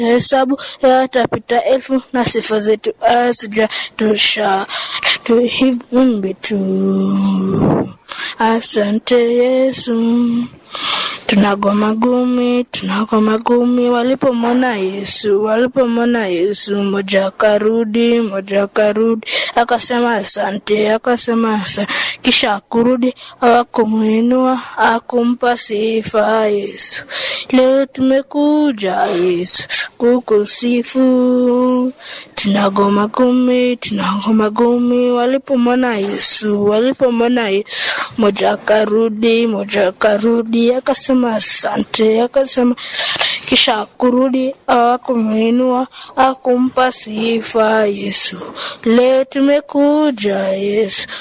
hesabu yatapita elfu na sifa zetu hazijatosha tuhimbe tu asante yesu tunagoma gumi tunagoma gumi walipomwona yesu walipomwona yesu moja akarudi moja akarudi akasema asante akasema asante kisha akurudi akumwinua akumpa sifa yesu leo tumekuja yesu kukusifu tunagoma gumi tunagoma gumi walipomwona yesu walipomwona yesu moja akarudi moja akarudi akasema asante akasema kisha akurudi akumwinua akumpa sifa yesu leo tumekuja yesu